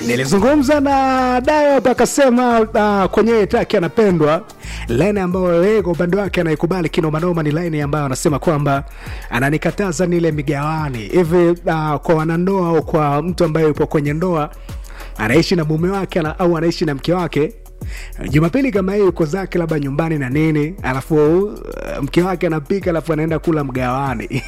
nilizungumza na dayo hapa akasema uh, kwenye taki anapendwa laini ambayo yeye kwa upande wake anaikubali kinomanoma ni laini ambayo anasema kwamba ananikataza nile migawani hivi uh, kwa wanandoa au kwa mtu ambaye yupo kwenye ndoa anaishi na mume wake ana, au anaishi na mke wake jumapili kama hii yuko zake labda nyumbani na nini alafu uh, mke wake anapika alafu anaenda kula mgawani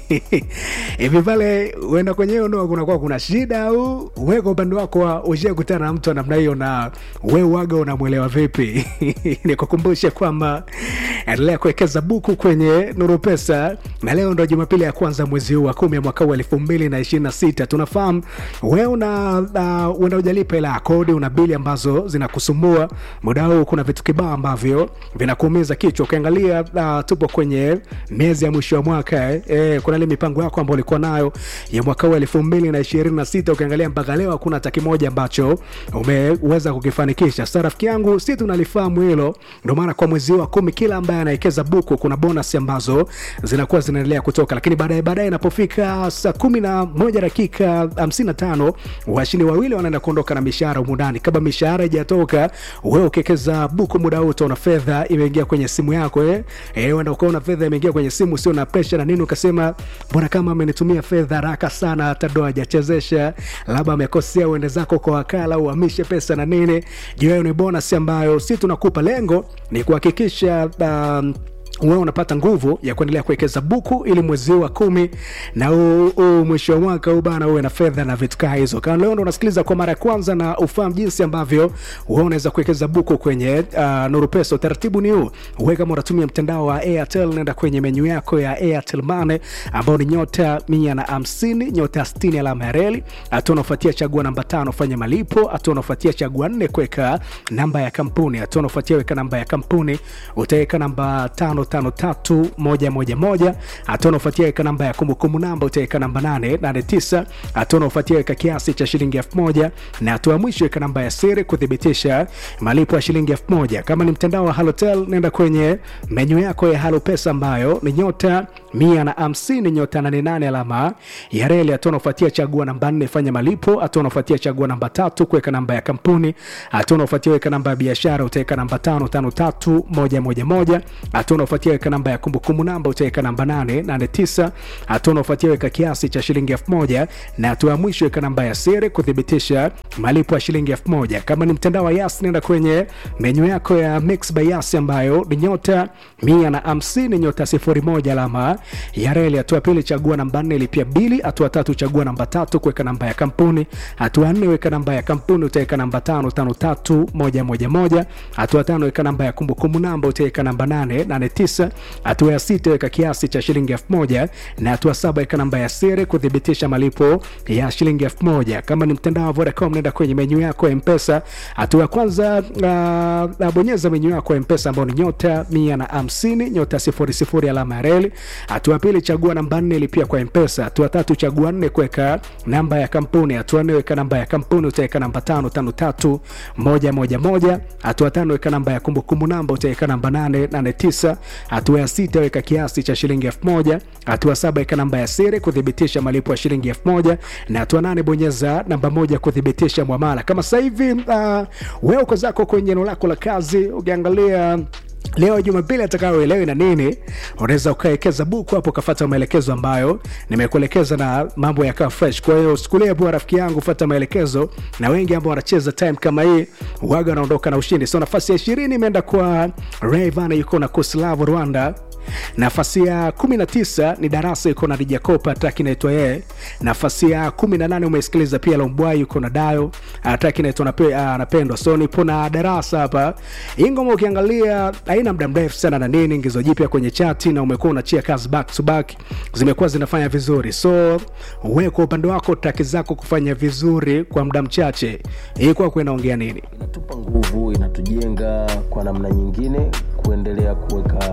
hivi pale uenda kwenye hiyo ndoa kunakuwa kuna shida au we kwa upande wako ushia kutana na mtu wa namna hiyo na we waga unamwelewa vipi nikukumbushe kwamba endelea kuwekeza buku kwenye nuru pesa na leo ndo jumapili ya kwanza mwezi huu wa kumi ya mwaka huu elfu mbili na ishirini na sita tunafahamu we una uh, uenda ujalipa ila ya kodi una bili ambazo zinakusumbua muda huu kuna vitu kibao ambavyo vinakuumiza kichwa ukiangalia uh, tupo kwenye miezi ya mwisho wa mwaka eh, eh, kuna ile mipango yako ambayo ulikuwa nayo ya mwaka huu elfu mbili na ishirini na sita ukiangalia mpaka leo hakuna hata kimoja ambacho umeweza kukifanikisha sa rafiki yangu si tunalifahamu hilo ndio maana kwa mwezi wa kumi kila ambaye anawekeza buku kuna bonus ambazo zinakuwa zinaendelea kutoka lakini baadaye baadaye inapofika saa kumi na moja dakika hamsini na tano washindi wawili wanaenda kuondoka na mishahara umundani kama mishahara ijatoka wewe ukiwekeza buku muda huu utaona fedha imeingia kwenye simu yako eh? Eh, uenda ukaona fedha imeingia kwenye simu sio na presha na nini ukasema mbona kama amenitumia fedha haraka sana hata ndo hajachezesha labda amekosea uende zako kwa wakala uhamishe pesa na nini juu hiyo ni bonus ambayo si tunakupa lengo ni kuhakikisha um, wewe unapata nguvu ya kuendelea kuwekeza buku ili mwezi wa kumi na huu mwisho wa mwaka huu bana uwe na fedha na vitu kaa hizo kama leo ndo unasikiliza kwa mara ya kwanza na ufahamu jinsi ambavyo wewe unaweza kuwekeza buku kwenye uh, nuru pesa utaratibu ni huu uwe kama unatumia mtandao wa airtel nenda kwenye menyu yako ya airtel mane ambao ni nyota mia na hamsini nyota stini alama ya reli hatua unaofuatia chagua namba tano fanya malipo hatua unaofuatia chagua nne kuweka namba ya kampuni hatua unaofuatia weka namba ya kampuni utaweka namba tano tano tatu moja moja moja hatua unaofuatia weka namba ya kumbukumbu namba utaweka namba nane nane tisa hatua unaofuatia weka kiasi cha shilingi elfu moja na hatua ya mwisho weka namba ya siri kuthibitisha malipo ya shilingi elfu moja kama ni mtandao wa halotel nenda kwenye menyu yako ya halo pesa ambayo ni nyota mia na hamsini nyota nane nane alama ya reli hatua unaofuatia chagua namba nne fanya malipo hatua unaofuatia chagua namba tatu kuweka namba ya kampuni hatua unaofuatia weka namba ya biashara utaweka namba tano tano tatu moja moja moja hatua unaofuatia weka namba ya kumbukumbu namba utaweka namba nane nane tisa hatua unaofuatia weka kiasi cha shilingi elfu moja na hatua ya mwisho weka namba ya siri kuthibitisha malipo ya shilingi elfu moja kama ni mtandao wa yas nenda kwenye menyu yako ya mix by yas ambayo ni nyota mia na hamsini nyota sifuri moja alama ya reli hatua pili chagua namba nne lipia bili hatua tatu chagua namba tatu kuweka namba ya kampuni hatua nne weka namba ya kampuni utaweka namba tano tano tatu moja moja moja hatua tano weka namba ya kumbukumbu namba utaweka namba nane nane tisa hatua ya sita weka kiasi cha shilingi elfu moja na hatua saba weka namba ya siri kuthibitisha malipo ya shilingi elfu moja kama ni mtandao wa vodacom nenda kwenye menyu yako ya mpesa hatua ya kwanza uh, uh, bonyeza menyu yako ya mpesa ambao ni nyota mia na hamsini nyota sifuri sifuri alama ya reli hatua ya pili chagua namba nne lipia kwa mpesa hatua tatu chagua nne kuweka namba ya kampuni hatua nne weka namba ya kampuni utaweka namba tano tano tatu moja moja moja hatua tano weka namba ya kumbukumbu namba utaweka namba nane nane tisa hatua ya sita weka kiasi cha shilingi elfu moja hatua saba weka namba ya siri kuthibitisha malipo ya shilingi elfu moja na hatua nane bonyeza namba moja kuthibitisha mwamala kama sasa hivi uh, wewe uko zako kwenye eneo lako la kazi ukiangalia leo jumapili atakayoelewi na nini unaweza ukawekeza buku hapo ukafata maelekezo ambayo nimekuelekeza na mambo yakawa fresh kwa hiyo sikulia poa rafiki yangu fata maelekezo na wengi ambao wanacheza time kama hii waga wanaondoka na ushindi so nafasi ya ishirini imeenda kwa rayvan yuko na kuslavu rwanda nafasi ya 19 ni darasa yuko na dijakopa track inaitwa yeye nafasi ya 18 umeisikiliza pia lombwai yuko na dayo track inaitwa anapendwa so nipo na darasa hapa hii ngoma ukiangalia haina muda mrefu sana na nini ingizo jipya kwenye chati na umekuwa unachia kazi back to back zimekuwa zinafanya vizuri so we kwa upande wako traki zako kufanya vizuri kwa muda mchache hii kwako inaongea nini inatupa nguvu inatujenga kwa namna nyingine kuendelea kuweka